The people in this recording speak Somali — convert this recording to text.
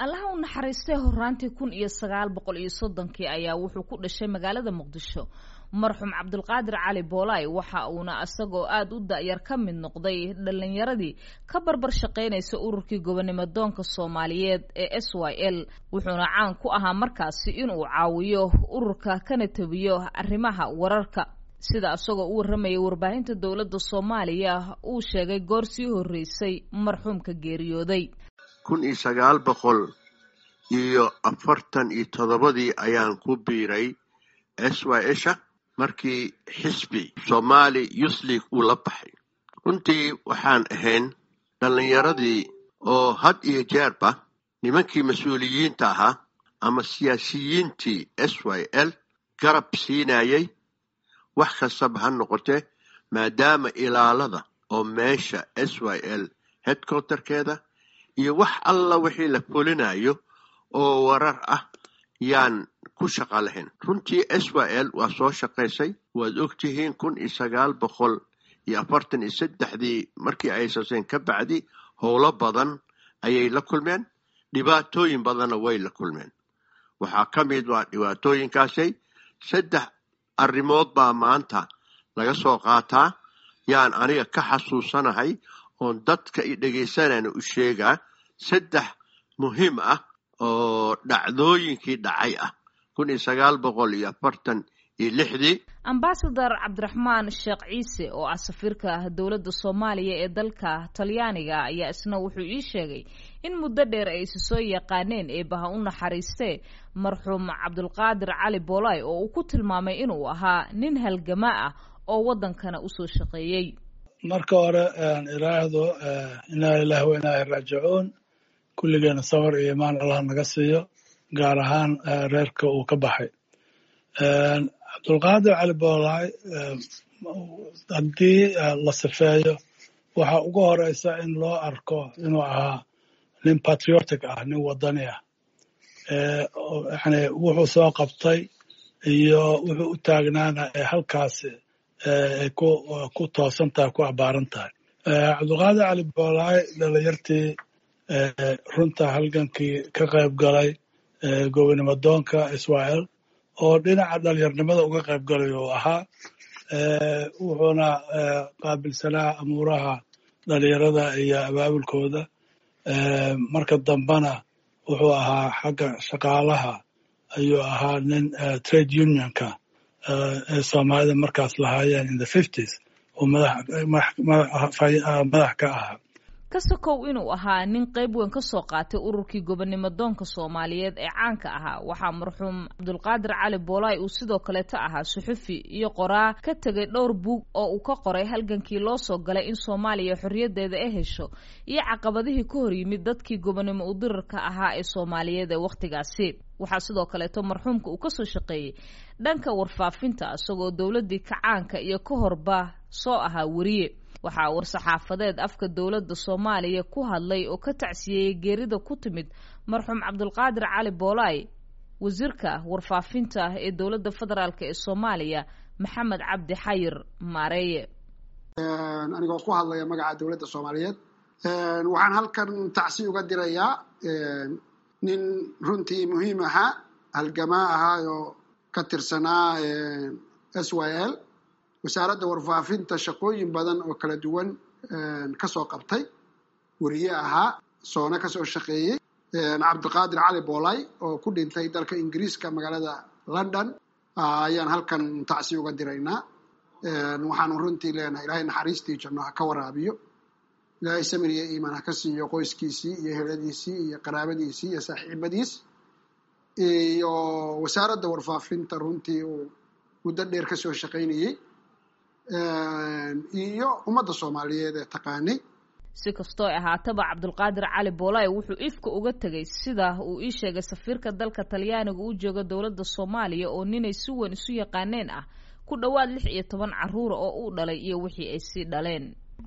allaha u naxariistay horaantii kun iyo sagaal boqol iyo soddonkii ayaa wuxuu ku dhashay magaalada muqdisho marxuum cabdulqaadir cali boolay waxa uuna isagoo aada u da-yar ka mid noqday dhallinyaradii ka barbar shaqaynaysa ururkii gobonimo doonka soomaaliyeed ee s y l wuxuuna caan ku ahaa markaasi inuu caawiyo ururka kana tabiyo arrimaha wararka sida isagoo u warramayay warbaahinta dowladda soomaaliya uu sheegay goor sii horreysay marxuumka geeriyooday kun iyo sagaal boqol iyo afartan iyo toddobadii ayaan ku biiray s y sha markii xisbi somaali youth league uu la baxay runtii waxaan ahayn dhallinyaradii oo had iyo jeerba nimankii mas-uuliyiinta ahaa ama siyaasiyiintii s y l garab siinayay wax kastaba ha noqotee maadaama ilaalada oo meesha s y l headquarterkeeda iyo wax alla wixii la fulinayo oo warar ah yaan ku shaqa lahayn runtii s y l waa soo shaqaysay waad ogtihiin kun iyo sagaal boqol iyo afartan iyo saddexdii markii ay saseen ka bacdi howlo badan ayay la kulmeen dhibaatooyin badanna way la kulmeen waxaa ka mid waa dhibaatooyinkaasay saddex arrimood baa maanta laga soo qaataa yaan aniga ka xasuusanahay oon dadka i dhegaysanayna u sheegaa saddex muhiim ah oo dhacdooyinkii dhacay ah kun iyo sagaal boqol iyo afartan iyo lixdii ambasador cabdiraxmaan sheekh ciise oo ah safiirka dowladda soomaaliya ee dalka talyaaniga ayaa isna wuxuu ii sheegay in muddo dheer ay isi soo yaqaaneen eebaha u naxariistee marxuum cabdulqaadir cali boolay oo uu ku tilmaamay inuu ahaa nin halgama ah oo waddankana usoo shaqeeyey marka hore iraahdo inaa lilahi wa inaa raajicuun kulligeena sawir iyo imaan allah naga siiyo gaar ahaan reerka uu ka baxay cabdulqaadir cali boolay haddii la sifeeyo waxa ugu horeysa in loo arko inuu ahaa nin patriotic ah nin wadani ah yani wuxuu soo qabtay iyo wuxuu u taagnaana ee halkaasi ay ku toosan tahay ku abaaran tahay cabdulqaadir cali boolay dhalinyartii runta halgankii ka qayb galay gobonimo doonka israel oo dhinaca dhalinyarnimada uga qayb galay uu ahaa wuxuuna qaabilsanaa amuuraha dhalinyarada iyo abaabulkooda marka dambena wuxuu ahaa xagga shaqaalaha ayuu ahaa nin trade unionka ee soomaalida markaas lahaayeen in the fifties oo madax ka ahaa ka sokow inuu ahaa nin qayb weyn ka soo qaatay ururkii gobonimo doonka soomaaliyeed ee caanka ahaa waxaa marxuum cabdulqaadir cali boolay uu sidoo kaleeta ahaa suxufi iyo qoraa ka tegay dhowr buug oo uu ka qoray halgankii loo soo galay in soomaaliya xorriyaddeeda ay hesho iyo caqabadihii ka hor yimid dadkii gobonimo udirarka ahaa ee soomaaliyeed ee wakhtigaasi waxaa sidoo kaleeto marxuumka uu kasoo shaqeeyey dhanka warfaafinta isagoo dowladdii kacaanka iyo ka horba soo ahaa weriye waxaa war-saxaafadeed afka dowladda soomaaliya ku hadlay oo ka tacsiyeeyey geerida ku timid marxuum cabdulqaadir cali boolay wasiirka warfaafinta ee dowladda federaalk ee soomaaliya maxamed cabdi xayir maareeye anigoo ku hadlaya magaca dowladda soomaaliyeed waxaan halkan tacsi uga dirayaa nin runtii muhiim ahaa halgamaa ahaa oo ka tirsanaa s y l wasaaradda warfaafinta shaqooyin badan oo kala duwan ka soo qabtay weriye ahaa soona ka soo shaqeeyey cabdiqaadir cali boolay oo ku dhintay dalka ingiriiska magaalada london ayaan halkan tacsi uga diraynaa waxaanu runtii leenahay ilaahay naxariistii janno ha ka waraabiyo ilaahay samir iyo iimaan ha ka siiyo qoyskiisii iyo heladiisii iyo qaraabadiisii iyo saaxiibadiis iyo wasaaradda warfaafinta runtii uu muddo dheer ka soo shaqaynayey iyo ummadda soomaaliyeed ee taqaanay si kastoo ahaataba cabdulqaadir cali boolay wuxuu ifka uga tegay sida uu ii sheegay safiirka dalka talyaaniga u jooga dowladda soomaaliya oo ninay si weyn isu yaqaaneen ah ku dhowaad lix iyo toban carruura oo uu dhalay iyo wixii ay sii dhaleen